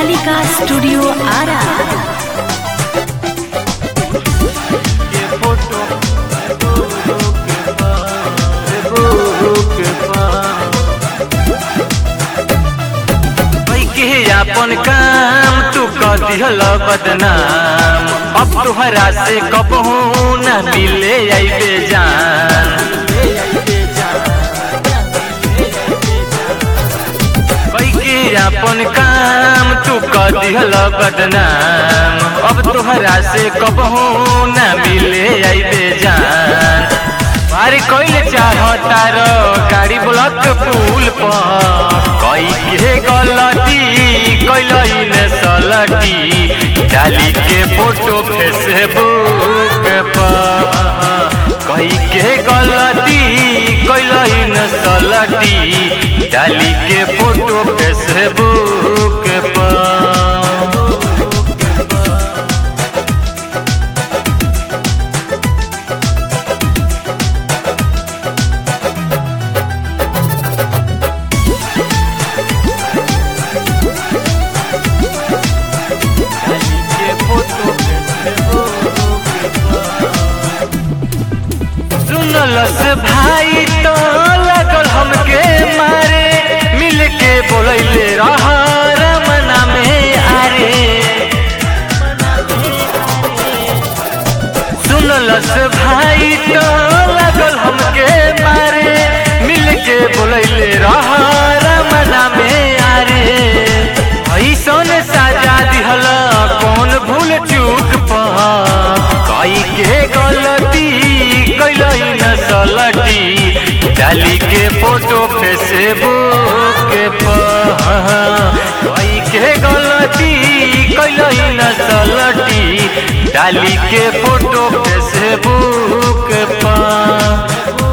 Kalika studio Ara के photo के के अपन काम तू कर दिहल बदनाम अब तुहरा से कबहू न मिले अइबे जान के अपन काम तू कर दिहल बदनाम अब तुहरा से कबहू न मिले अइबे जान अरे कोइले चाहता रो गाड़ी ब्लॉक पुल पर कई के गलती कैलई ने सलटी डाली के फोटो फेसबुक पर कई के गलती कैलई ने सलटी डाली के फोटो फेसबुक पर सुनलस भाई तो लगल हमके मारे मिल के बोलैले रह रमना में आरे सुनलस भाई तो लगल हमके मारे मिल के बोलैले रह रमना में आरे ऐसन सजा दिहल कौन भूल चूक पा कई के गलती कैलई न सलटी डाली के फोटो फेसबुक पर कई के गलती कैलई न सलटी डाली के फोटो फेसबुक पर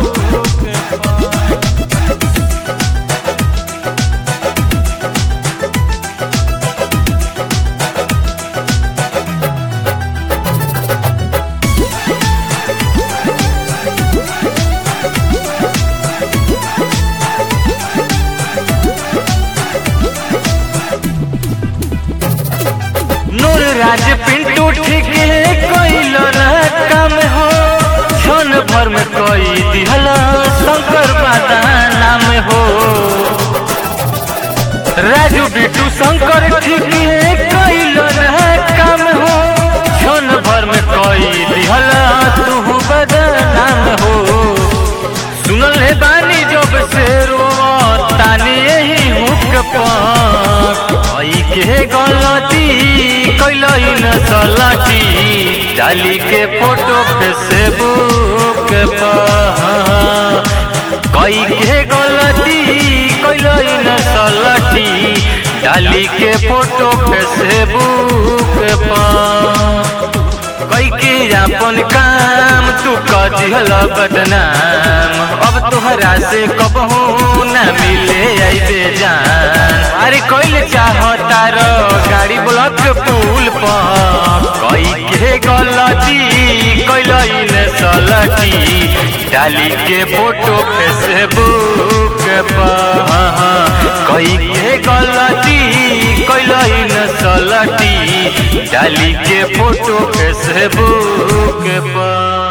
नूर राज पिंटू ठीक कोइल काम हो क्षण भर में कोई दिहल शंकर बादा नाम हो राजू बिटू शंकर ठीक कोइल काम हो क्षण भर में कोई दिहल तू बदनाम हो सुनल है बानी जब से रो तानी यही हुक पाई के गलती कैलई न सलटी डाली के फोटो फेसबुक पर कई के गलती कैलई न सलटी डाली के फोटो फेसबुक पर कई के अपन काम तू कर दिहल बदनाम अब तुहरा से कबहू न मिले अइबे जान अरे कोइल चाहता रो गाड़ी ब्लॉक पुल पर कई के गलती कैलई ने सलटी डाली के फोटो फेसबुक पर कई के गलती कैलई न सलटी डाली के फोटो फेसबुक पर